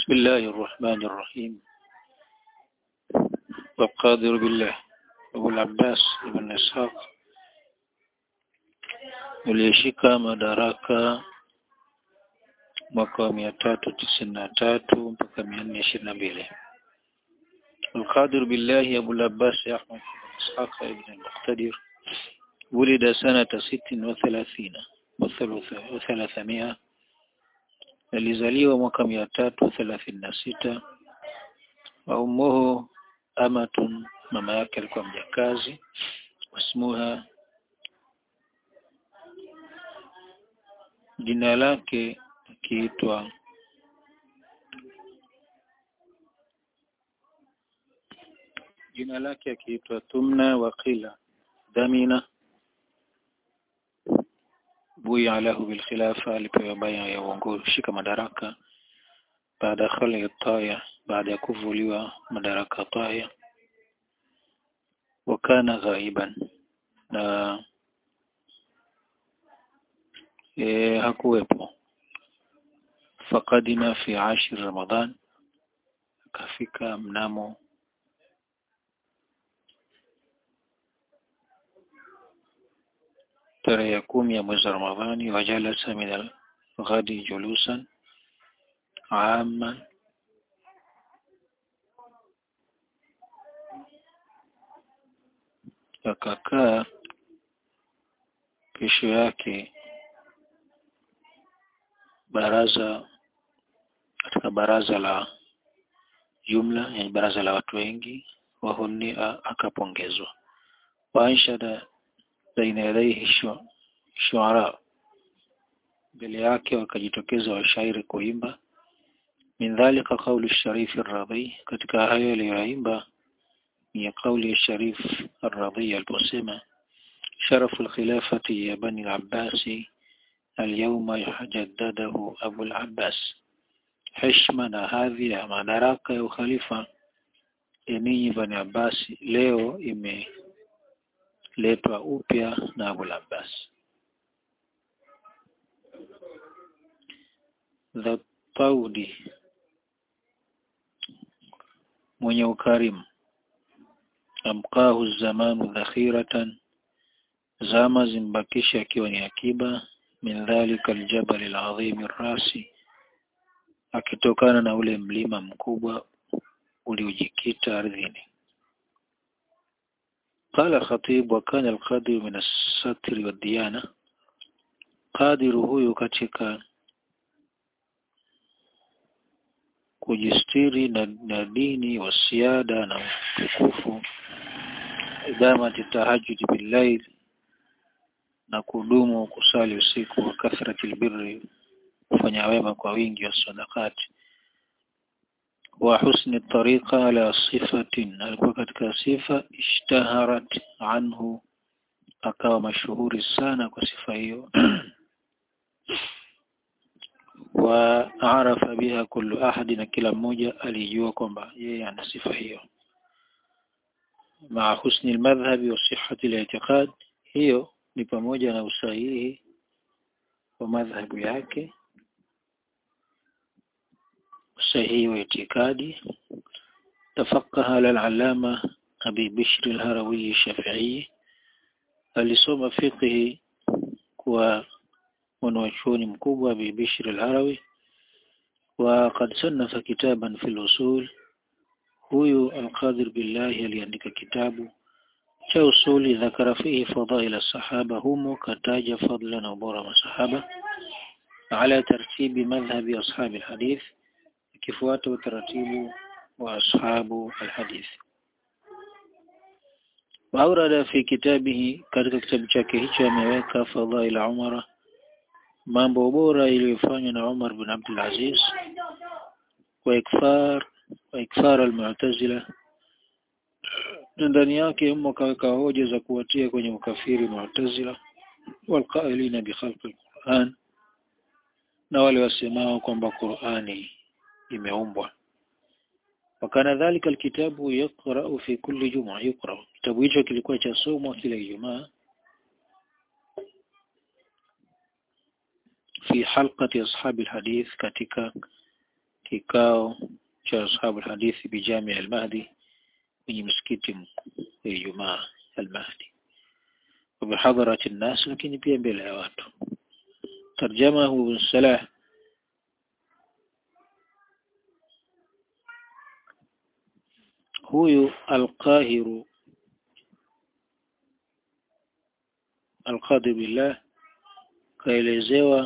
بسم الله الرحمن الرحيم والقادر بالله أبو العباس ibn Ishaq uliyeshika madaraka mwaka wa mia tatu tisini na tatu mpaka mia nne ishirini na mbili القادر بالله أبو العباس أحمد بن إسحاق بن المقتدر ولد سنة ست وثلاثين وثلاثمائة alizaliwa mwaka mia tatu thelathini na sita wa ummuhu amatun mama yake alikuwa mjakazi wasmuha jina lake akiitwa jina lake akiitwa Tumna Waqila Dhamina buya lahu bilkhilafa alipewa baya ya uongozi shika madaraka baada ya khali taya baada ya kuvuliwa madaraka taya wakana ghaiban na e, hakuwepo fakadima fi ashir ramadhan akafika mnamo tarehe ya kumi ya mwezi wa Ramadhani wajalasa min al-ghadi julusan aman akakaa kesho yake baraza katika baraza la jumla yani baraza la watu wengi wahunia akapongezwa waanshada baina yadaihi shuara mbele yake wakajitokeza washairi kuimba min dhalika qawlu sharif ar-radhi katika hayo aliyoimba ni kauli ya sharif ar-radhi aliposema sharafu al-khilafati ya bani al-abbas اليوم يجدده أبو العباس heshima na hadhi ya madaraka ya ukhalifa ya ninyi Bani Abbas leo imeletwa upya na Abu Abbas. The Taudi mwenye ukarimu amkahu zamanu dhakhiratan zama zimbakisha akiwa ni akiba min dhalika aljabal alazim arrasi akitokana na ule mlima mkubwa uliojikita ardhini قال الخطيب وكان القادر من الستر والديانة قادر huyu katika kujistiri na, na dini wa siada na utukufu idamati tahajjud billail na kudumu kusali usiku wa kathrati albirri kufanya wema kwa wingi wa sadakati wa husni tariqa ala sifatin alikuwa katika sifa ishtaharat anhu akawa mashuhuri sana kwa sifa hiyo wa arafa biha kullu ahadi na kila mmoja alijua kwamba yeye ana sifa hiyo maa husni almadhhabi wa sihhati al hiyo ni pamoja na usahihi wa madhhabu yake usahihi wa itikadi tafaqaha ala al-allama Abi Bishr al-Harawi Shafi'i alisoma fiqhi kwa mwanachuoni mkubwa Abi Bishr al-Harawi wa qad sannafa kitaban fi al-usul huyu al-Qadir billahi aliandika kitabu cha usuli dhakara fihi fadail sahaba humo kataja fadla na ubora masahaba ala tartibi madhhabi ashabi alhadith kifuata utaratibu wa ashabu alhadith waurada fi kitabihi katika kitabu chake hicho ameweka fadail umara mambo bora iliyofanywa na Umar bin Abdul Aziz wa ikfar wa ikfar almu'tazila na ndani yake humo kaweka hoja za kuwatia kwenye ukafiri mu'tazila walqailina bi khalqi alquran na wale wasemao kwamba Qur'ani imeumbwa wakana dhalika alkitabu yaqra'u fi kulli jum'a yaqra kitabu hicho kilikuwa cha somo kila Ijumaa fi halqati ashabi alhadith katika kikao cha ashabu hadithi bijami al-Mahdi kwenye msikiti mkuu wa Ijumaa al-Mahdi wa bihadharati an-nas lakini pia mbele ya watu tarjamahu ibn Salah huyu al-Qahiru al-Qadi billah kaelezewa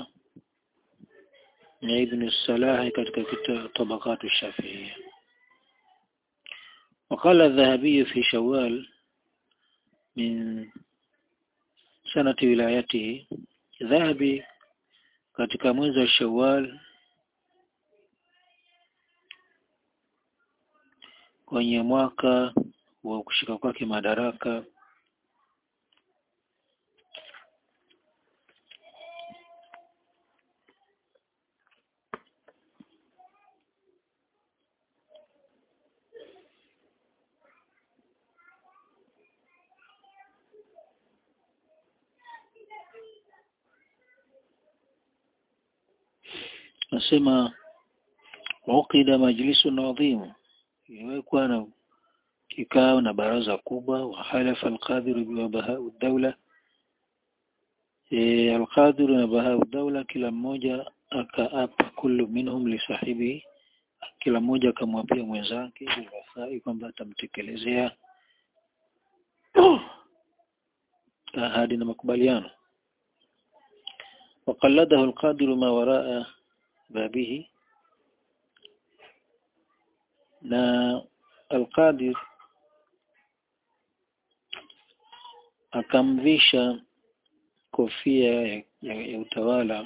na Ibn Salah katika kitabu Tabaqat Shafi'iyya وقال الذهبي في شوال من سنة ولايته ذهبي katika mwezi wa Shawwal kwenye mwaka wa kushika kwake madaraka nasema uqida majlisun adhim imewekwa na kikao na baraza kubwa wa halafa alqadir bi bahau dawla e, alqadir na bahau dawla kila mmoja akaapa kullu minhum li sahibi kila mmoja akamwapia mwenzake bilwafai kwamba atamtekelezea ahadi na makubaliano وقلده القادر ما وراء بابه na Al-Qadir akamvisha kofia ya, ya, ya utawala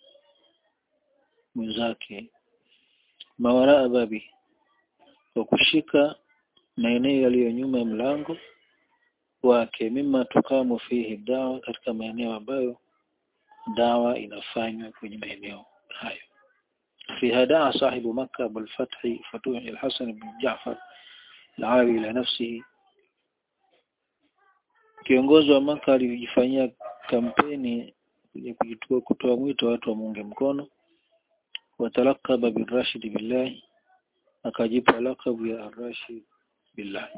mwenzake mawaraa babi kwa kushika maeneo yaliyo nyuma ya mlango wake mima tukamu fihi dawa katika maeneo ambayo dawa inafanywa kwenye maeneo hayo فيها دعا صاحب مكة أبو الفتح فتوح الحسن بن جعفر العربي إلى نفسه kiongozi wa Maka alijifanyia kampeni ya kujitua kutoa mwito watu wamuunge mkono watalakaba birashid billahi akajipa lakabu ya arashid billahi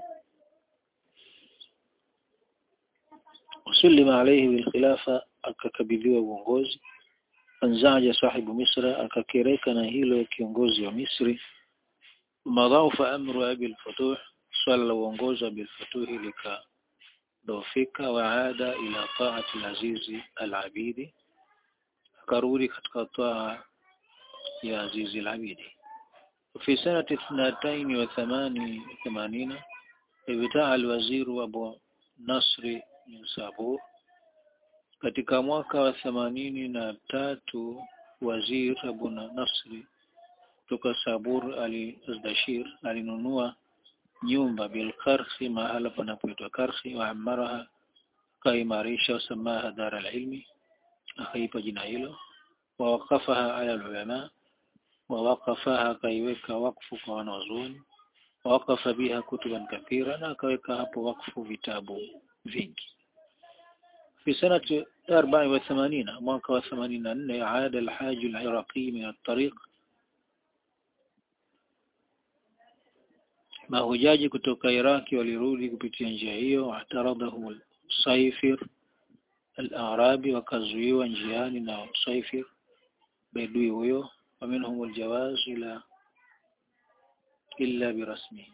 usulima alayhi bilkhilafa akakabidhiwa uongozi anzaja sahibu misra akakereka na hilo kiongozi wa misri madhaufa amru abi al-futuh swala la uongozi wa bil-futuh likadofika waada ila taati al-azizi al-abidi akarudi katika taa ya azizi al-abidi في سنة اثنتين وثمانين ثمانين ابتاع الوزير أبو نصر من سابور katika mwaka wa themanini na tatu wazir Abu Nasri kutoka Sabur ali Dashir alinunua nyumba bil Karhi mahala panapoitwa Karhi wa amaraha akaimarisha wasamaha dara alilmi akaipa jina hilo wa waqafaha ala ulama wa waqafaha akaiweka wakfu kwa wanazuoni wa waqafa biha kutuban kathira na akaweka hapo wakfu vitabu vingi في سنة 84 mwaka wa 84 عاد الحاج العراقي من الطريق mahujaji kutoka Iraki walirudi kupitia njia hiyo ataradhahu Saifir al-Arabi wakazuiwa njiani na Saifir bedui huyo waminhum aljawaz ila illa birasmihi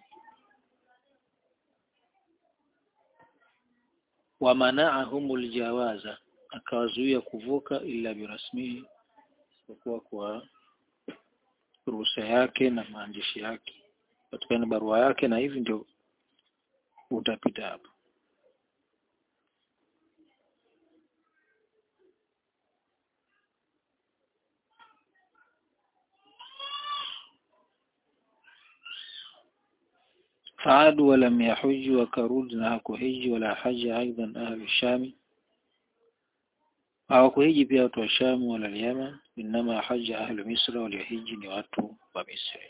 wamana'ahum aljawaza akawazuia kuvuka illa birasmihi kwa kwa ruhusa yake na maandishi yake patikana barua yake na hivi ndio utapita hapo فعادوا ولم يحجوا وكرود na hakuhiji wala haja aidan ahli shami hawakuhiji pia watu wa Sham wala Yemen inama haja ahli Misra waliohiji ni watu wa Misri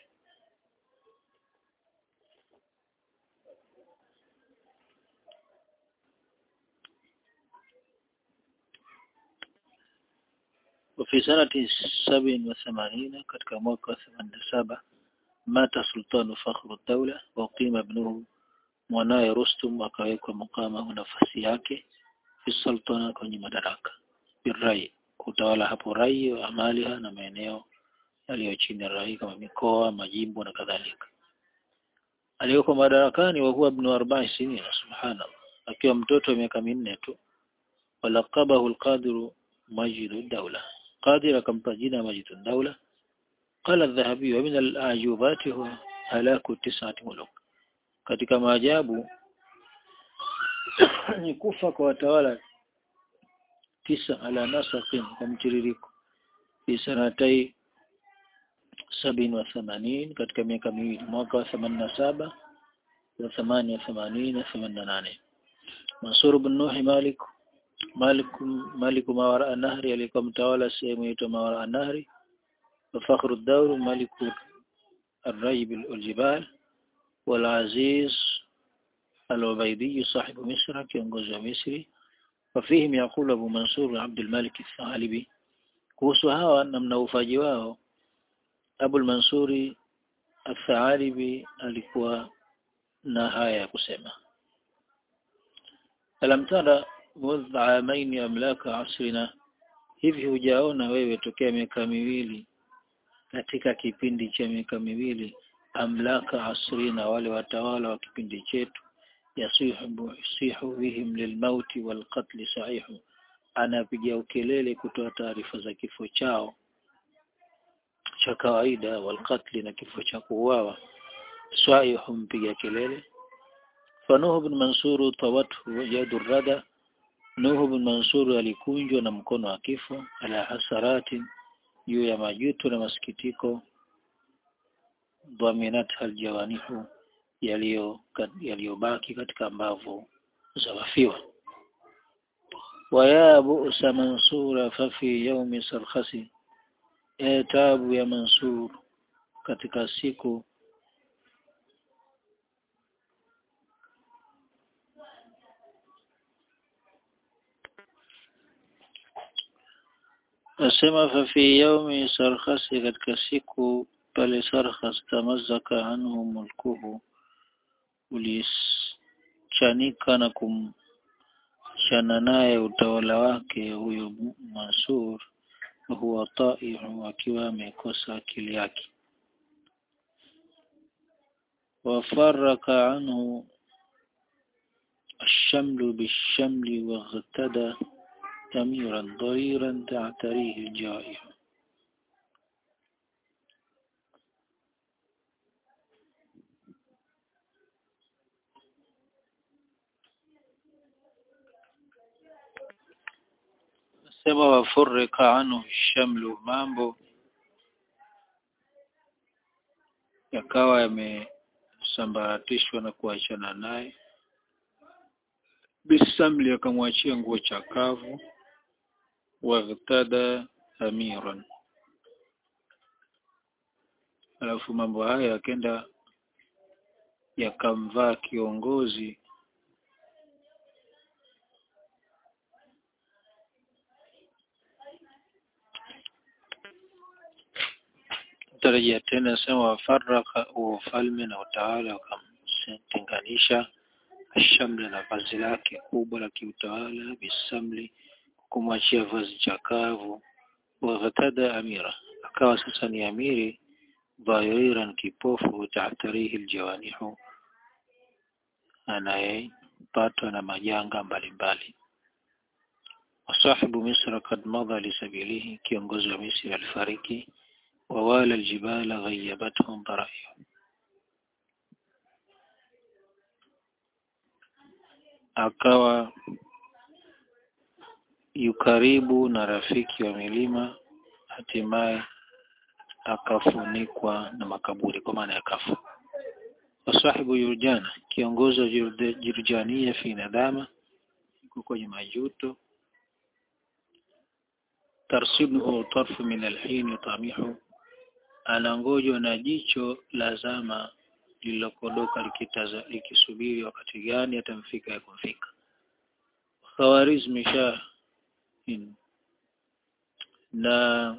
وفي سنة سبع وثمانين katika mwaka wa 87 mata sultanu fakhru dawla wa qima ibnuhu mwanaye Rustum akawekwa mukama nafasi yake fi sultana kwenye madaraka birai kutawala hapo rai wa amaliha na maeneo yaliyo chini ya rai kama mikoa majimbo na kadhalika aliyoko madarakani wa huwa ibn arba'i sinina subhanallah akiwa mtoto wa miaka minne tu walaqabahu alqadiru majidu dawla qadir akampa jina majidu dawla qala adh-dhahabi wa min al-ajubati huwa halaku tis'ati muluk katika maajabu ni kufa kwa watawala tisa ala nasaqin kwa mtiririko fi sanatai sabini wa themanini katika miaka miwili mwaka wa themanini na saba wa thamani wa themanini na themanini na nane Mansur bin Nuhi Malik Malik Malik Mawara Nahri alikuwa mtawala sehemu inaitwa Mawara Nahri wa Fakhru Dawr Malik الريب الجبال والعزيز العبيدي صاحب مصر kiongozi wa Misri وفيهم يقول أبو منصور عبد الملك الثعلبي kuhusu hawa na mnaufaji wao Abu al-Mansuri al-Thalibi alikuwa na haya ya kusema Alam tara mudh amaini amlaka asrina hivi hujaona wewe tokea miaka miwili katika kipindi cha miaka miwili amlaka asrina wale watawala wa kipindi chetu yasihu sihu bihim lilmauti walqatl sahihu anapiga ukelele kutoa taarifa za kifo chao cha kawaida walqatli na kifo cha kuuawa swaihum mpiga kelele fanuhu bin mansuru tawathu yadu rada nuhu bin mansuru alikunjwa na mkono wa kifo ala hasarati juu ya majuto na masikitiko dhaminat aljawanihu yaliyobaki katika mbavu za wafiwa ويا بؤس منصور ففي يوم سرخسي e tabu ya Mansur katika siku asema fa fi yaumi sarkhasi katika siku pale sarkhas tamazaka anhu mulkuhu ulichanika na kumchana naye utawala wake huyo Mansur huwa taihu akiwa amekosa akili yake wafaraka anhu الشمل بالشمل واغتدى أميرا ضريرا تعتريه الجائع sema wafurika anhu shamlu mambo yakawa yamesambaratishwa na kuachana naye bisamli akamwachia nguo chakavu waghtada amiran alafu mambo haya yakenda yakamvaa kiongozi tarajia tena sema wafaraka ufalme na utawala wakamtenganisha ashamla na vazi lake kubwa la kiutawala bisamli kumwachia vazi chakavu waghatada amira akawa sasa ni amiri dhahiriran kipofu tahtarihi aljawanihu anayepatwa na majanga mbalimbali wasahibu misra kad madha lisabilihi kiongozi wa misri alifariki ووالى الجبال غيبتهم ضرائح akawa yukaribu na rafiki wa milima hatimaye akafunikwa na makaburi kwa maana ya kafu wasahibu yurjana kiongozi wa jurjania fi nadama yuko kwenye majuto tarsibuhu tarfu min alhin tamihu anangojwa na jicho la zama lililokodoka likitaza likisubiri wakati gani atamfika ya kumfika Khawarizmi Shah na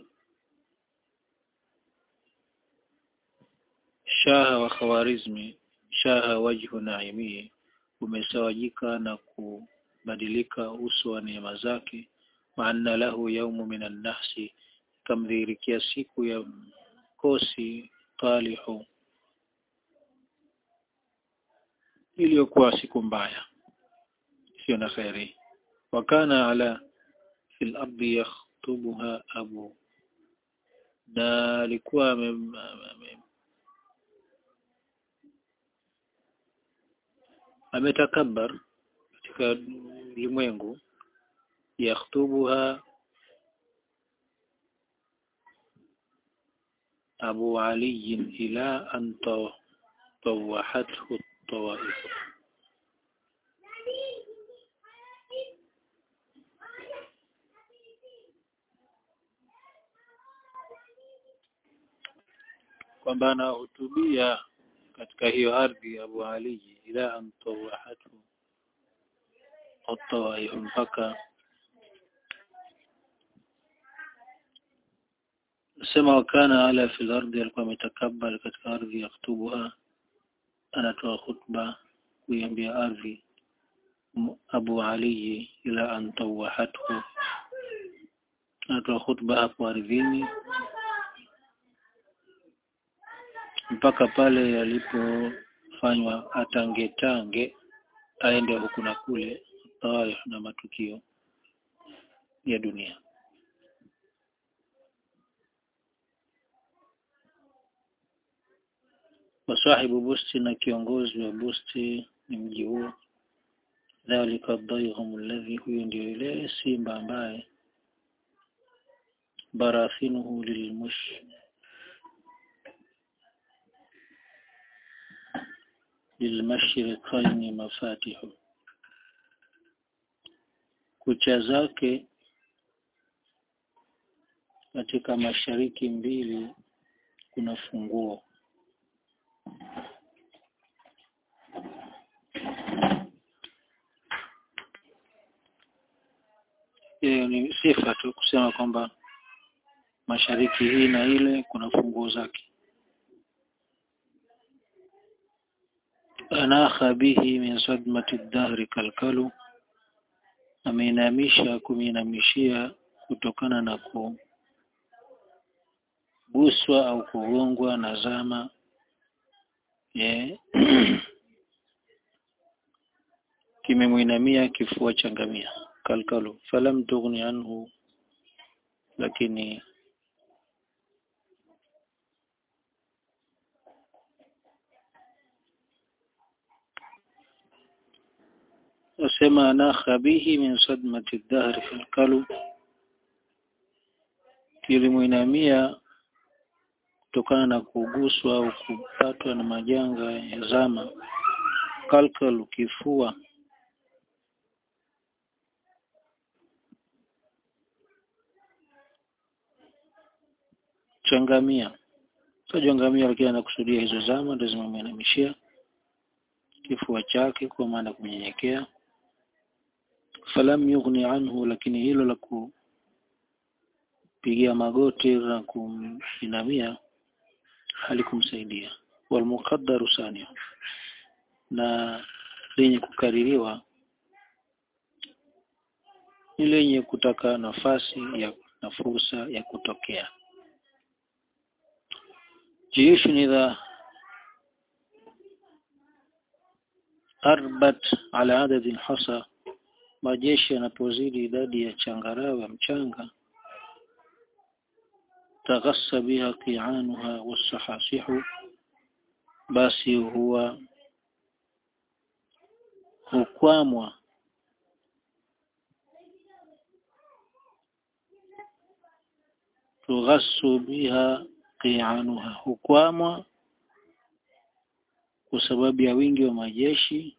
shaha wa Khawarizmi shaha wajhu naimie umesawajika na kubadilika uso wa neema zake maana lahu yaumu minan nahsi kamdhihirikia siku ya kosi talihu iliyokuwa siku mbaya sio na kheri wakana ala fil ardi yakhtubuha abu na alikuwa ametakabbar katika ulimwengu yakhtubuha أبو علي إلى أن طوحته الطوائف kwamba anahutubia katika hiyo ardhi Abu Ali ila an tawahatu at mpaka sema wakana ala fil ardi alikuwa ametakabal katika ardhi yaktubuha anatoa khutba kuiambia ardhi Abu Ali ila an tawahathu anatoa khutba hapo ardhini mpaka pale yalipofanywa atangetange aende huku na kule tawarikh na matukio ya dunia wasahibu busti na kiongozi wa busti ni mji huo dhalika dhaihum alladhi huyo ndio ile simba ambaye barathinuhu lilmush lilmashriqaini mafatihu kucha zake katika mashariki mbili kuna funguo hiyo ni sifa tu kusema kwamba mashariki hii na ile kuna funguo zake anakha bihi min sadmati dahri kalkalu ameinamisha kuminamishia kutokana na kuguswa au kugongwa na zama yeah. kimemwinamia kifua cha ngamia kalkalu falam tughni anhu lakini wasema anakha bihi min sadmati dahri kalkalu kilimwinamia kutokana na kuguswa au kupatwa na majanga ya zama kalkalu kifua changamia tajwa ngamia lakini anakusudia hizo zama ndio zimemwinamishia kifua chake kwa maana kunyenyekea falam yughni anhu lakini hilo la kupigia magoti na kuinamia halikumsaidia walmuqaddaru sania na lenye kukaririwa ni lenye kutaka nafasi ya na fursa ya kutokea جيوش إذا أربت على عدد الحصى majeshi yanapozidi idadi ya changarawe mchanga taghassa biha qi'anuha wasahasihu basi huwa hukwamwa tughassu biha qi'anuha hukwamwa kwa sababu ya wingi wa majeshi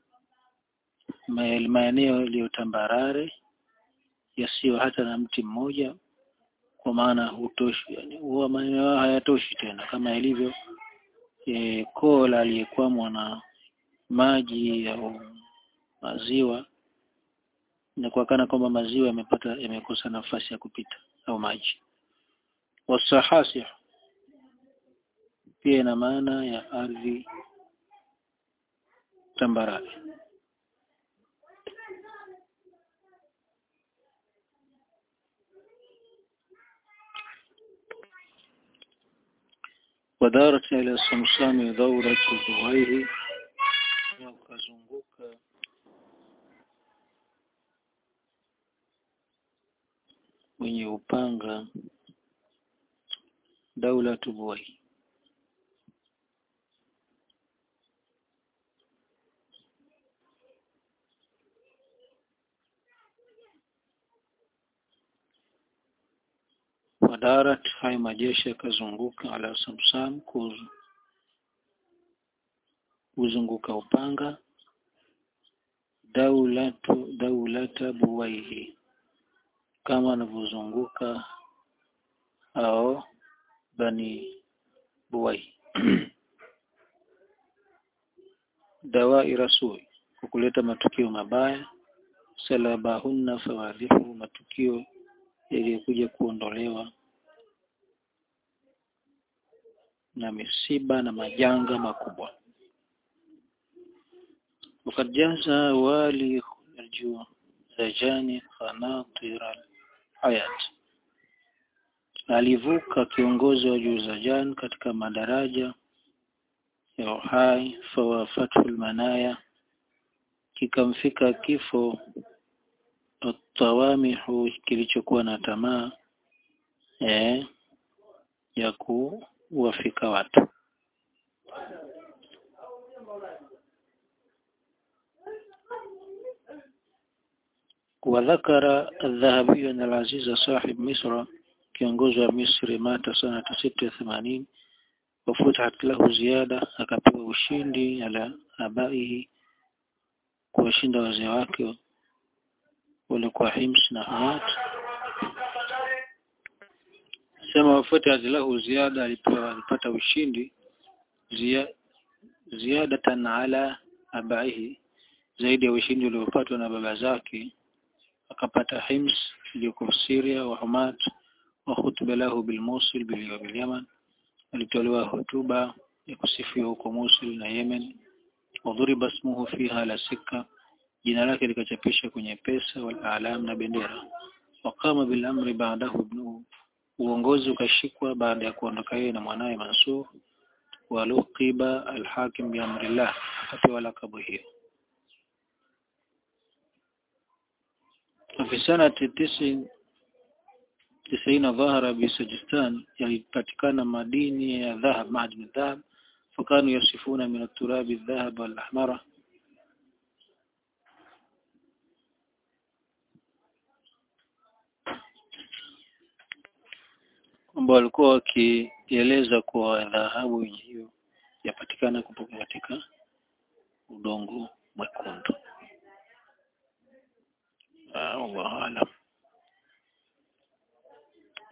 maeneo yaliyotambarare yasiyo hata na mti mmoja kwa maana hutoshi yani huwa maeneo hayatoshi tena kama ilivyo e, kola aliyekwamwa na maji au maziwa na kuakana kwamba maziwa yamepata yamekosa nafasi ya kupita au maji wasahasih pia ina maana ya ardhi tambarare ودارت إلى الصمصام دورة ذويه ukazunguka wenye upanga daula tubuai wadarat hayo majeshi yakazunguka ala samsam kuzu kuzunguka upanga daulatu daulata buwaihi kama anavyozunguka au bani buwai dawai rasui kwa kuleta matukio mabaya salabahunna fawadhihu matukio yaliyokuja kuondolewa na misiba na majanga makubwa وقد جاز والي الجوزجاني خناطر الحياة alivuka kiongozi wa Juzajan katika madaraja ya uhai fawafatul manaya kikamfika kifo atawamihu kilichokuwa na tamaa eh, ya kuwafika watu وذكر الذهبي أن العزيز صاحب مصر kiongozi wa Misri mata sanata sita ya themanini wafutahat lahu ziada akapewa ushindi ala abaihi kuwashinda wazee wake walikuwa Hims na Hamat sema wafutahat lahu ziada alipewa alipata ushindi zia, ziadatan ala abaihi zaidi ya ushindi uliopatwa na baba zake akapata Hims iliyoko Syria wa Hamat وخطب له بالموصل باليمن alitolewa hotuba ya kusifiwa huko Mosul na Yemen wadhuriba ismuhu fiha la sika jina lake likachapishwa kwenye pesa wal alam na bendera waqama bil amri ba'dahu ibnuhu uongozi ukashikwa baada ya kuondoka yeye na mwanawe Mansur waluqiba alhakim bi amrillah akapewa lakabu hiyo في سنة تسع tisaina dhahara bisajistan yalipatikana madini ya dhahab madini dhahab fakanu yasifuna min aturabi dhahab wal ahmara kwamba walikuwa wakieleza kuwa dhahabu hiyo yapatikana kutoka katika udongo mwekundu. Ah, Allahu aalam.